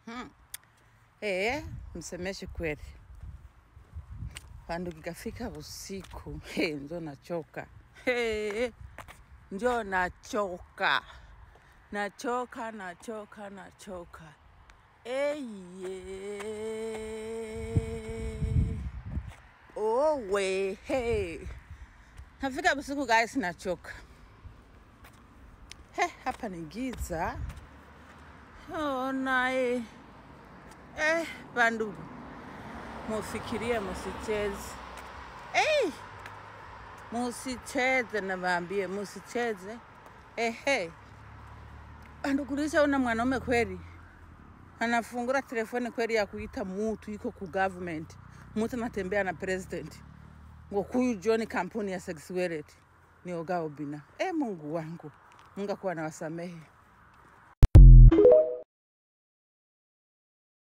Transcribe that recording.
Hmm. Eh, msemeshe kweli. Pandu kikafika usiku, hey, njo nachoka. Hey, njo nachoka. Nachoka, nachoka, nachoka. Eye. Owe, hey. Nafika usiku guys, nachoka. He, hapa ni giza. Oh, nae. Eh, bandugu, mufikirie, musicheze. Hey, musicheze, nawaambie musicheze. Ehe, bandugu, lishaona mwanaume kweli anafungura telefoni kweli ya kuita mutu iko ku government, mutu anatembea na president ngo kuyu John kampuni ya sexuality ni Oga Obina. E, Mungu wangu, Mungu akuwa na wasamehe.